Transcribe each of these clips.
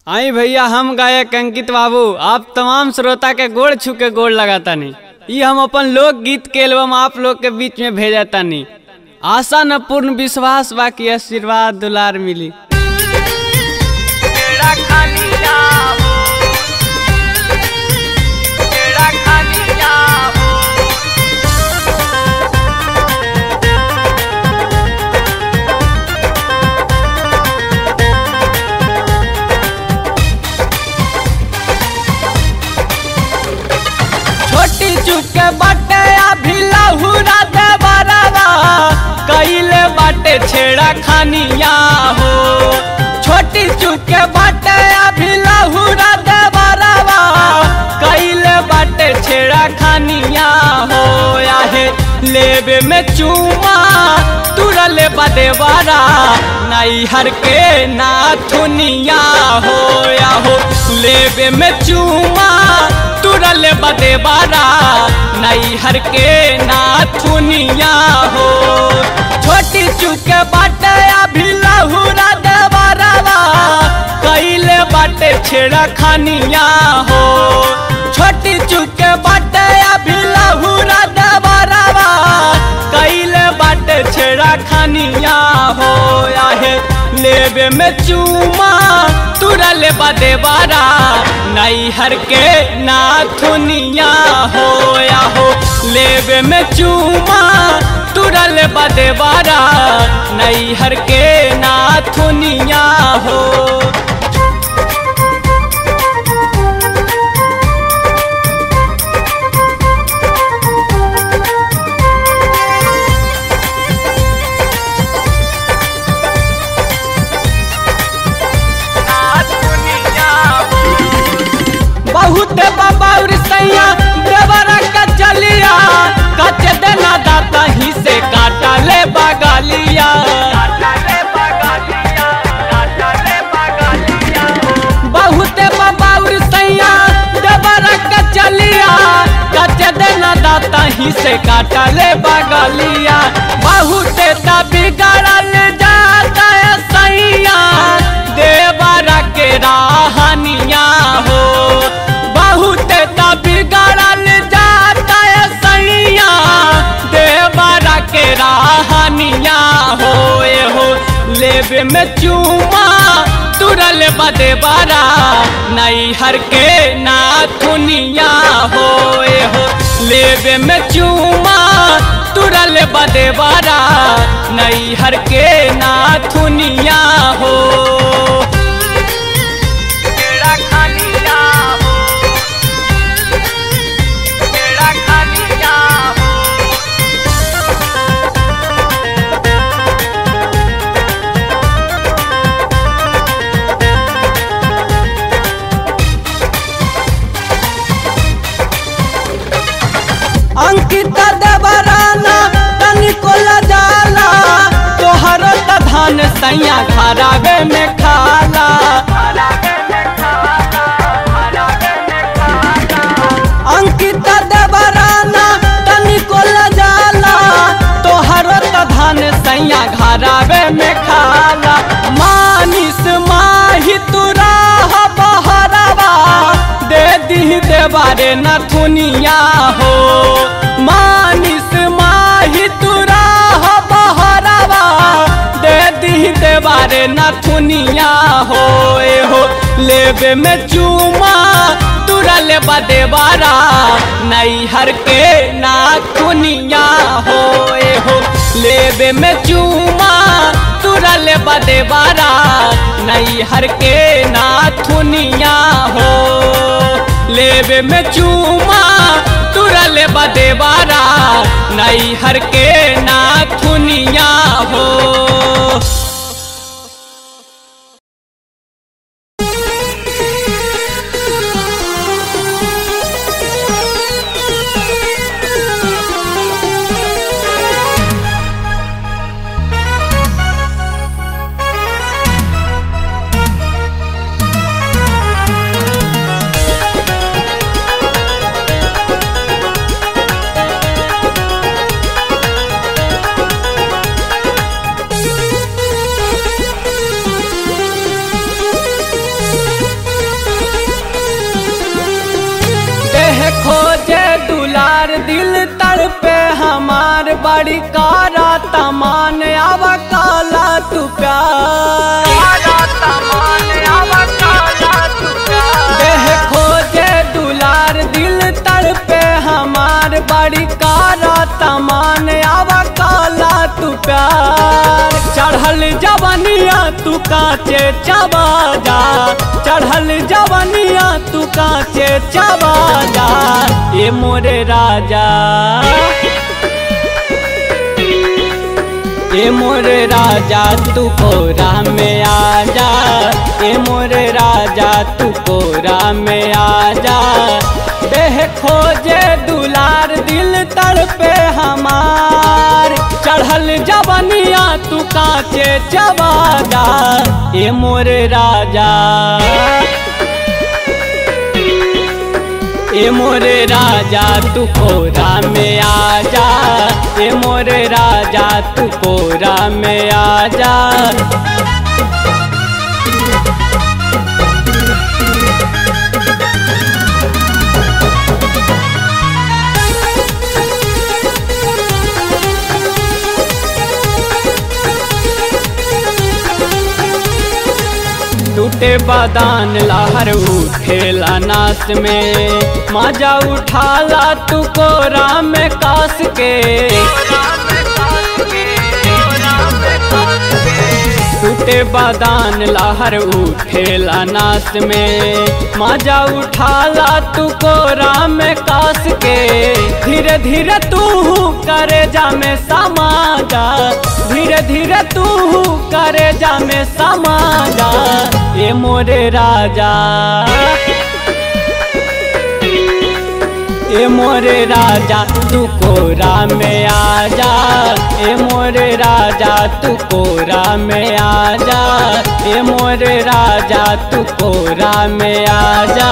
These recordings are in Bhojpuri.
आई भैया हम गायक अंकित बाबू आप तमाम श्रोता के गोड़ छू के गोड़ लगातानी ई हम अपन लोक गीत के एल्बम आप लोग के बीच में भेजा तानी आशा न पूर्ण विश्वास बा कि आशीर्वाद दुलार मिली छोटी चुके बाटे अभी लहुरा दे बराबा कइले बाटे छेड़ा खानिया हो छोटी चुके बाटे अभी लहुरा दे बराबा कइले बाटे छेड़ा खानिया हो आहे लेबे में चूमा तुरले बदे बारा नई हर के नाथुनिया हो या हो लेबे में चूमा तुरल बदे बारा नई हर के नाथुनिया हो छोटी चुके बाटे अभी लहुरा दे बारावा कइले बाटे छेड़ा खानिया हो छोटी चुके बाटे अभी लहुरा दे बारावा कइले बाटे छेड़ा खानिया हो आहे लेबे में चूमा तुरल बदे बारा नई हर के नाथुनिया हो या हो लेबे में चूमा तुरल बदे बारा नई हर के नाथुनिया हो बहुत बबाउर सैया देवरा का चलिया कच देना दाता ही से काटा ले बगालिया बहुत बबाउर सैया देवरा का चलिया कच देना दाता ही से काटा ले बगालिया बहुत तभी गड़ल जाता है सैया देवरा के राहनिया हो बहुत तभी गड़ल जाता है सैया देवरा के राहनिया हो ए हो लेबे में चूमा तुरल बदे बारा नई हर के नाथुनिया हो ए हो लेबे में चूमा तुरल बदे बारा नई हर के नाथुनिया हो अंकिता देवराना तनिको जाला तोहर त धान सैया घरावे में खाला अंकिता देवराना तनिको जाला तोहर त धान सैया घरावे में खाला मानिस माही तुरा बहरावा दे दी देवारे नथुनिया हो मानिस माही तुरा बहरावा दे दी देवारे नथुनिया हो ए हो लेबे में चूमा तुरल बदे बारा नई हर के नाथुनिया हो ए हो लेबे में चूमा तुरल बदे बारा नई हर के नाथुनिया हो लेबे में चूमा तुरल बदे बारा नई हर के नाथुनिया हो हमार बड़ी कारा तमान आवा काला तू प्यार देह खोजे दुलार दिल तड़पे हमार बड़ी कारा तमान आवा काला तू प्यार चढ़ल जवनिया तू काचे चबा जा चढ़ल जवनिया तू काचे चबा जा ये मोरे राजा ए मोरे राजा तू कोरा में आजा ए मोरे राजा तू कोरा में आजा देह खोजे दुलार दिल तड़पे हमार चढ़ल जवनिया तू काचे चबाजा ए मोरे राजा ए मोरे राजा तू कोरा में आजा ए मोरे राजा तू कोरा में आजा टूटे बादान लहर उठेला नास में मजा उठाला तू कोरा में कास के टूटे बादान लहर उठेला नास में मजा उठाला तू कोरा में कास के धीरे धीरे तू करे जा में समाजा धीरे धीरे तू करे जा में समाजा ए मोरे राजा ए मोरे राजा तू कोरा में आजा ए मोरे राजा तू कोरा में आजा ए मोरे राजा तू कोरा में आजा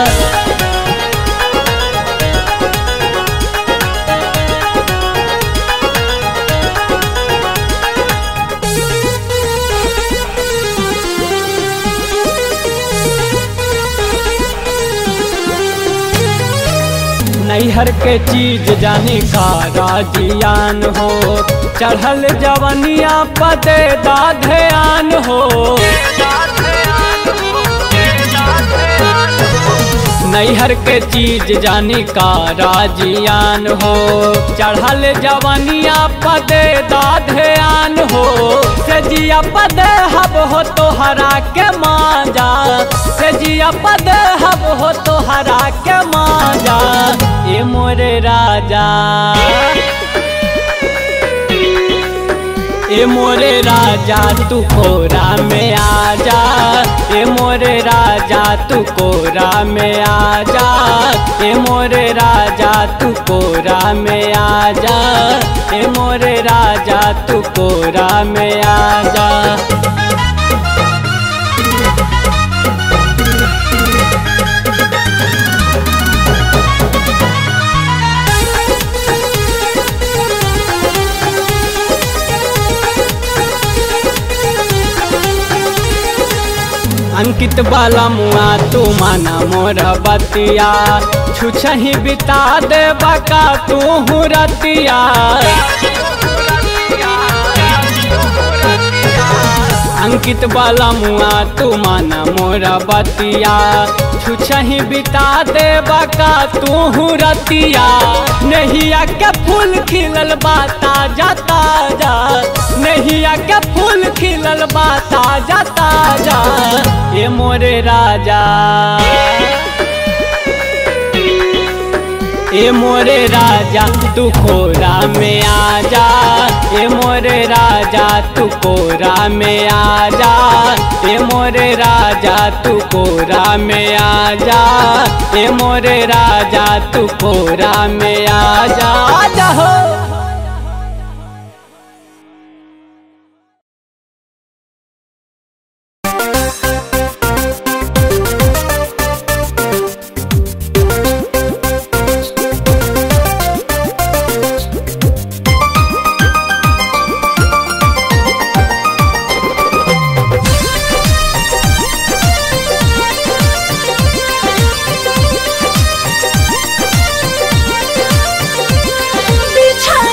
नैहर के चीज जानी का राजियान हो चढ़ल जवनिया पदे दाधयान हो नैहर के चीज जानी का राजियान हो चढ़ल जवनिया पदे दाधयान हो सजिया पद हब हो तोहरा के माजा सजिया पद हब हो तोहरा के माजा ए मोरे राजा ए मोरे राजा तू कोरा में आजा ए मोरे राजा तू कोरा में आजा ए मोरे राजा तू कोरा में आजा ए मोरे राजा तू कोरा में आजा अंकित बाला मुआ तू माना मोर बतिया छुछही बिता दे बका तू रतिया अंकित बाला मुआ तू माना मोर बतिया छुछही बिता दे बका तू रतिया नहिया के फूल खिलल बाता जाता जा नहिया के फूल खिलल बाता जाता जा ए मोरे राजा ए मोरे राजा तू कोरा में आजा ए मोरे राजा तू कोरा में आजा ए मोरे राजा तू कोरा में आजा ए मोरे राजा तू कोरा में आजा आजा हो बिछा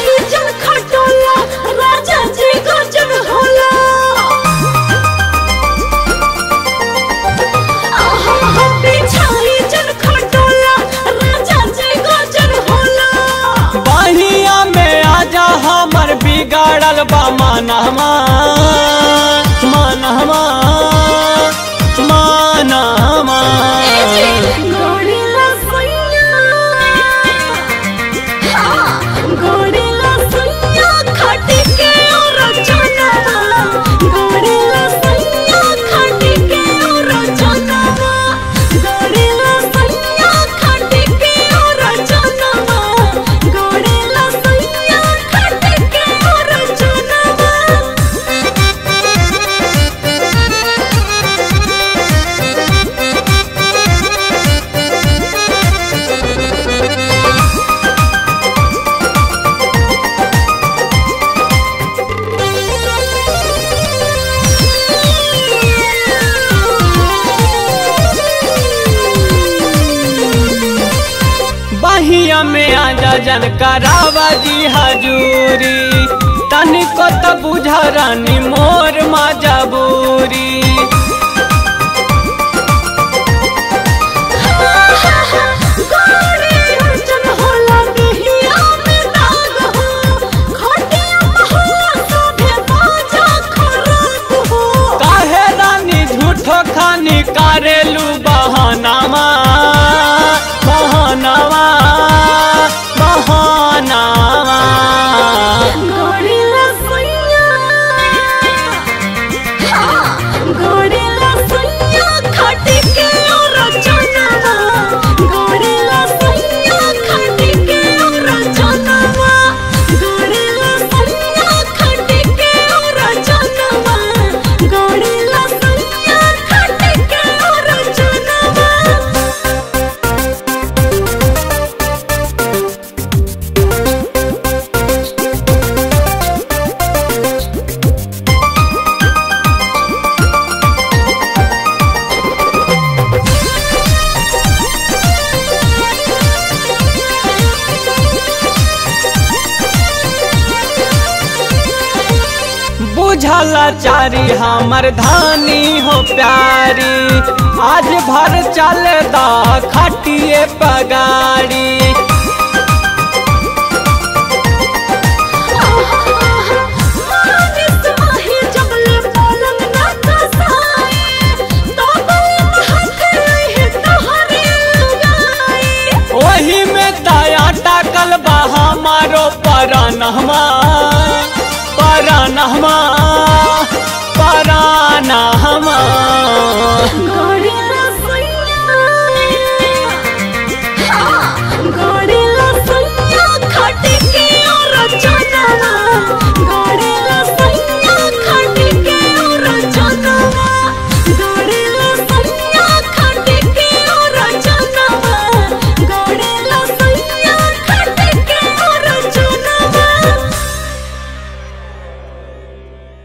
बिगाड़ल बा मानहमा मानहमा मानहमा गोरिल्ला सुइया गोरिल्ला सुइया खटी के रचना गोरिल्ला सुइया खटी के रचना गोरिल्ला सुइया खटी के रचना गोरिल्ला सुइया खटी के रचना बहिया में आजा जन करावा जी हजूरी तनिको त बुझा रानी मोर मजबूरी गोरे अर्चन होला देहिया में दाग हो खटिया महला सोभे बाजा खराब हो काहे रानी झूठो खानी करेलू बहानामा बहानामा बहानामा गोरिल्ला सुइया गोरिल्ला सुइया खटी के रचना गोरिल्ला सुइया खटी के रचना गोरिल्ला सुइया खटी के रचना गोरिल्ला सुइया खटी के रचना बुझल चारी हमर धानी हो प्यारी आज भर चल दा खटिए पगाड़ी मानिस माही जबले पलंग ना कसाए तो बल हाथ रहे तोहरे लगाए ओही में दया टाकल बा हमारो परानहमा परानहमा परानहमा गोरिल्ला सुइया गोरिल्ला सुइया खटी के रचना गोरिल्ला सुइया खटी के रचना गोरिल्ला सुइया खटी के रचना गोरिल्ला सुइया खटी के रचना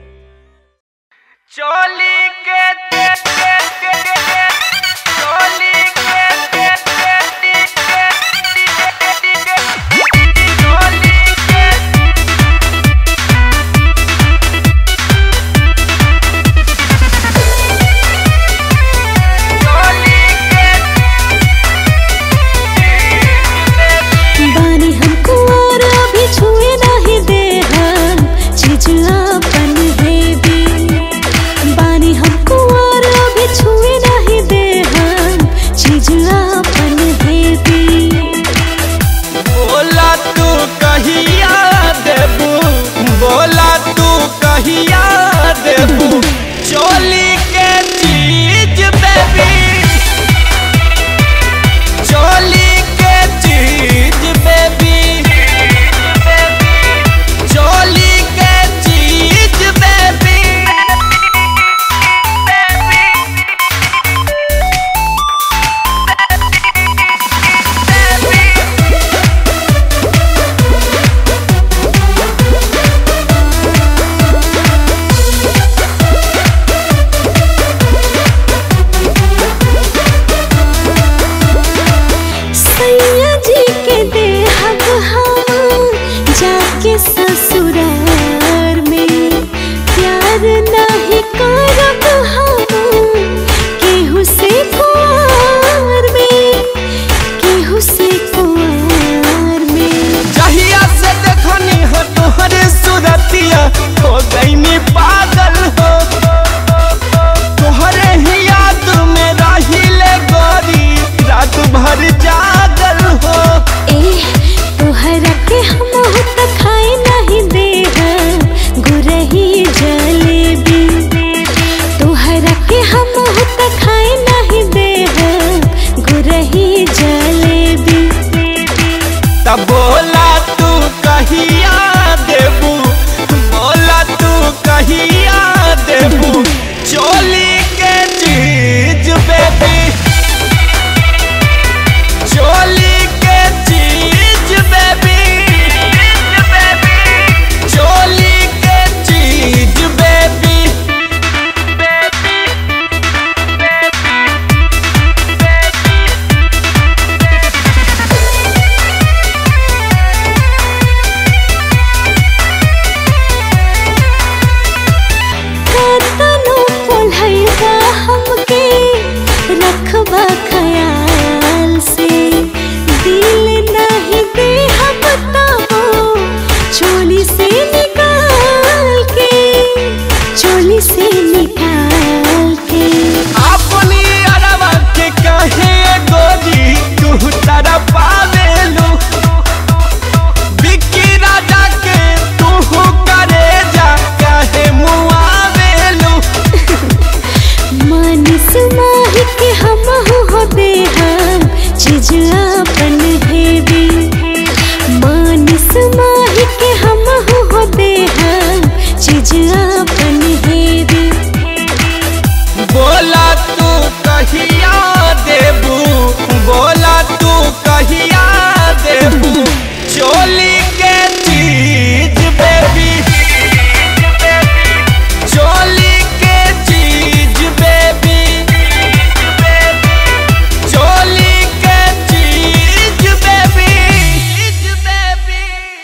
बा ख्याल से दिल नहीं दे हम बताओ चोली से निकाल के चोली से निकाल के अपनी अरवा के कहे गोरी तू तारा पावेलू बिक्की राजा के तू करे जा कहे मुआवेलू मानिस माही के हम हो दे हम चीज अपन हेवी मानिस माही के हम हो दे हम चीज अपन हेवी बोला तू कहिया देबू बोला तू कहिया देबू चोली के चीज बेबी चोली के चीज बेबी चोली के चीज बेबी बेबी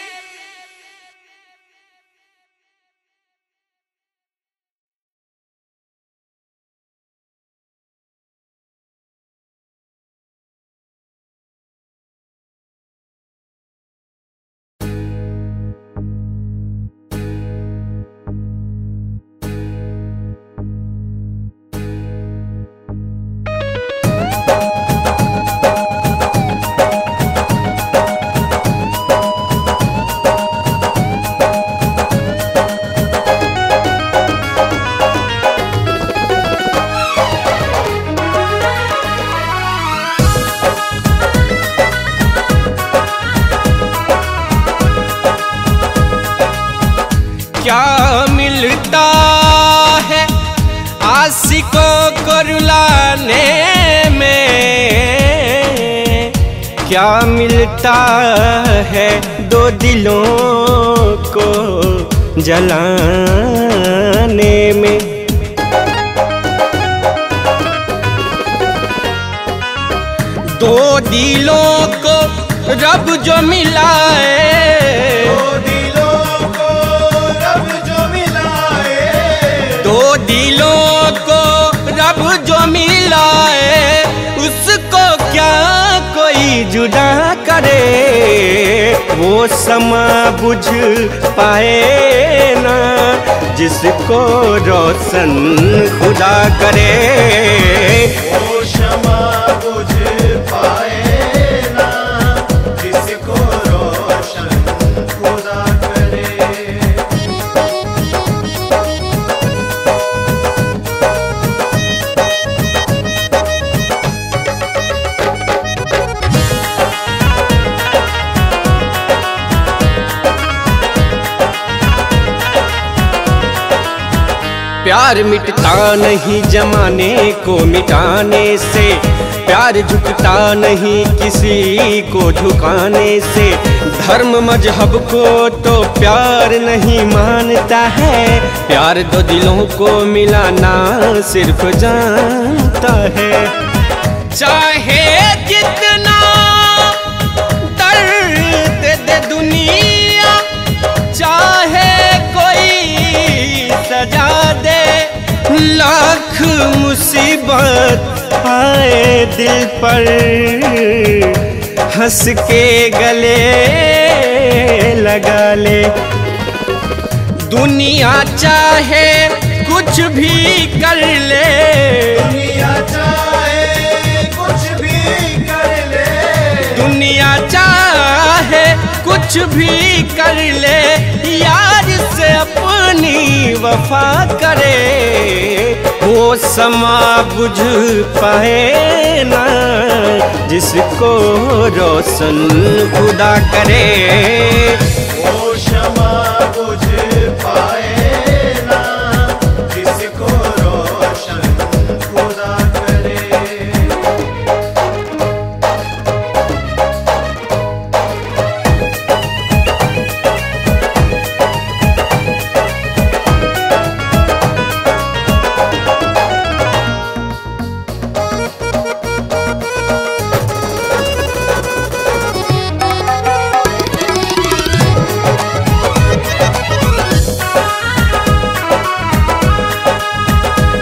क्या मिलता है आशिकों को रुलाने में क्या मिलता है दो दिलों को जलाने में दो दिलों को रब जो मिलाए दो दिलों को रब जो मिलाए दो दिलों को रब जो मिलाए उसको क्या कोई जुदा करे वो समा बुझ पाए ना जिसको रोशन खुदा करे वो क्षमा बुझ पाए ना जिसको रोशन खुदा करे प्यार मिटता नहीं जमाने को मिटाने से प्यार झुकता नहीं किसी को झुकाने से धर्म मजहब को तो प्यार नहीं मानता है प्यार दो दिलों को मिलाना सिर्फ जानता है चाहे जितना दर्द दे दुनिया चाहे कोई सजा दे लाख मुसीबत आए दिल पर हंस के गले लगा ले दुनिया चाहे कुछ भी कर ले दुनिया चाहे कुछ भी कर ले दुनिया चाहे कुछ भी कर ले यार से अपनी वफा करे वो समा बुझ पाए ना जिसको रोशन खुदा करे वो क्षमा बुझ पाए ना जिसको रोशन खुदा करे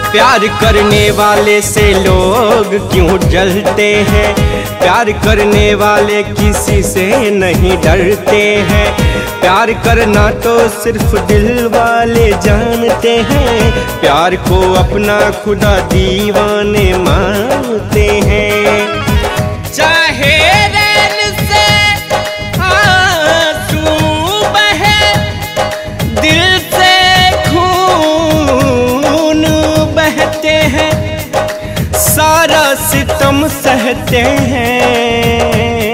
प्यार करने वाले से लोग क्यों जलते हैं प्यार करने वाले किसी से नहीं डरते हैं प्यार करना तो सिर्फ दिल वाले जानते हैं प्यार को अपना खुदा दीवाने मानते हैं चाहे रैन से आंसू बहे दिल से खून बहते हैं सारा सितम सहते हैं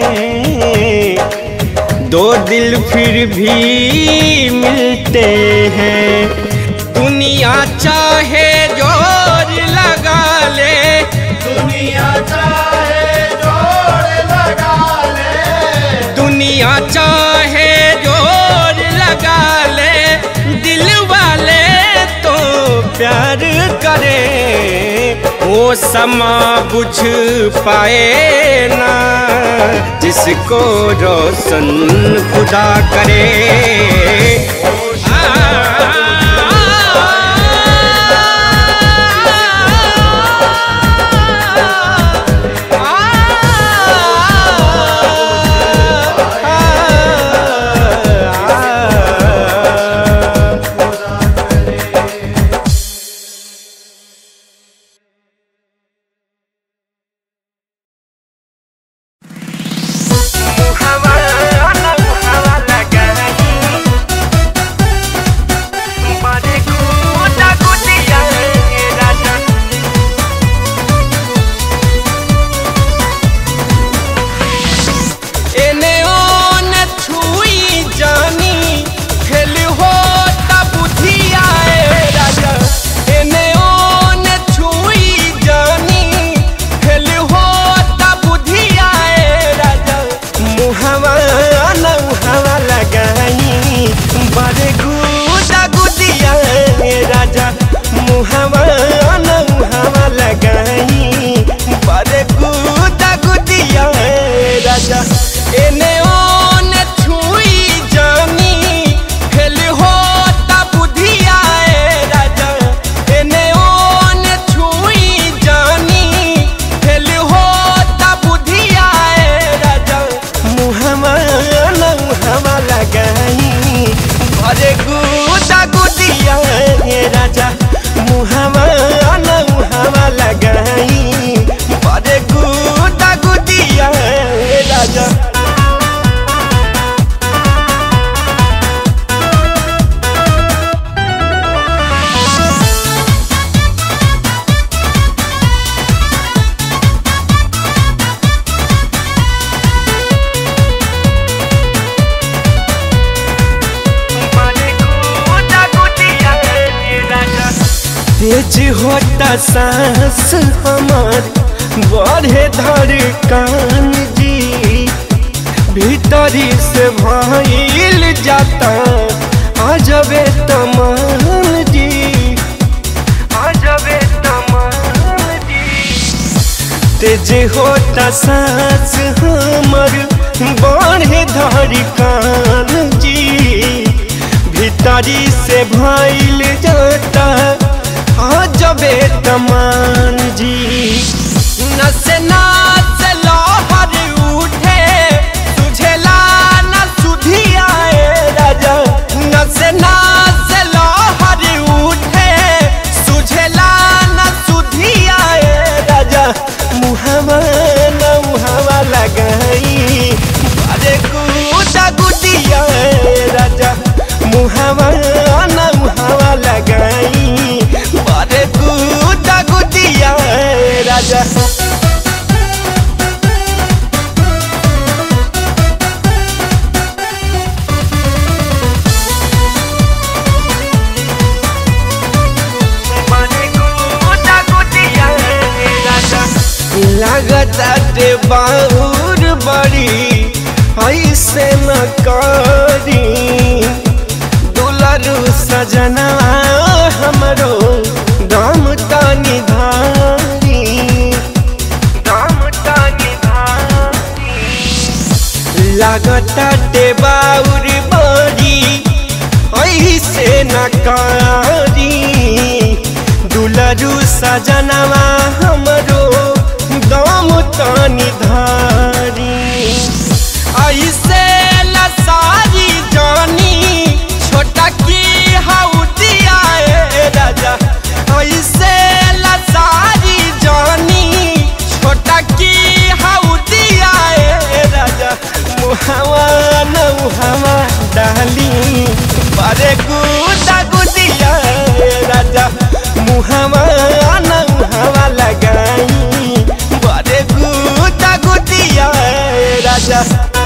दो दिल फिर भी मिलते हैं दुनिया चाहे जोर लगा ले दुनिया चाहे जोड़ लगा ले दुनिया चाहे जोर लगा ले दिल वाले तो प्यार करे वो समा बुझ पाए ना जिसको रोशन खुदा करे एने ओने छुई जानी खेल हो तब बुद्धि आए राजा एने ओने छुई जानी खेल हो तब बुद्धि आए राजा मुहवा नौहवा लगाई बड़े गुदा गुदिया राजा मुहवा नौहवा लगाई बड़े गुदा गुदिया राजा एने ओने छुई जानी खेल हो तब बुद्धि आए राजा एने ओने छुई जानी खेल हो तब बुद्धि आए राजा मुहमा नौहमा लगाई अरे गुदा गुदिया राजा मुहमा नौहमा लगाई अरे गुदा गुदिया राजा तेज होता सांस हमार बढ़े धड़कन जी भीतरी से भइल जाता अजबे तमान जी अजबे तमान जी तेज होता सांस हमर बढ़े धड़कन जी भीतरी से भइल जाता अजबे तमान जी नसे नाच लहर उठे तुझेला न सुधियाए राजा नसे नाच लहर उठे सुझेला न सुधियाए राजा मुहवा न मुहवा लगाई अरे गुदा गुदिया राजा मुहवा न मुहवा लगाई अरे गुदा गुदिया राजा लगताटे बाहुर बड़ी ऐसे न करी दुलरू सजना हमरो दाम तानी धारी दाम तानी धारी लगताटे बाहुर बड़ी ऐसे न करी दुलरू बारू सजनवा हमरो दम तानी धारी ऐसे लसारी जानी छोटा की हाउदिया ए राजा ऐसे लसारी जानी छोटा की हाउदिया ए राजा मुहावा नौहावा डाली बारे गुदा गुदिया ए राजा मुहावा नौहावा लगाई बारे गुदा गुदिया ए राजा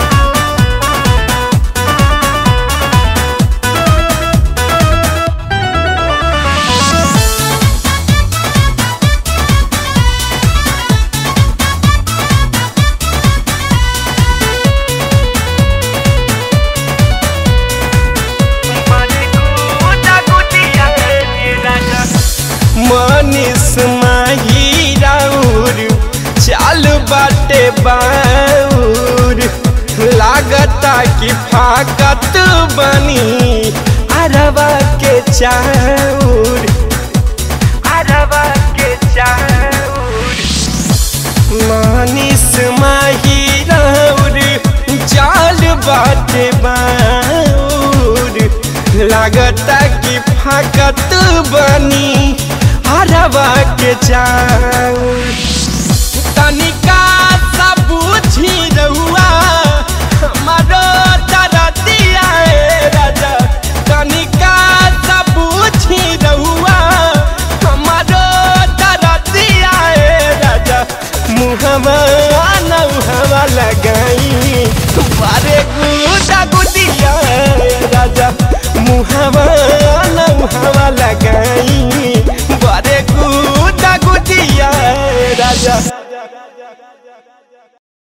मनीष माही राउर चाल बाटे बाउर लागता कि फाकत बनी अरबा के चाउर अरबा के चाउर मनीष माही राउर चाल बाटे बाउर लागता कि फाकत बनी हरवा के चाउर तनिका सा बुझी रहुआ हमारो दरदिया ए राजा तनिका सा बुझी रहुआ हमारो दरदिया ए राजा मुहवा नौहवा लगाई बारे गुदा गुदिया ए राजा मुहवा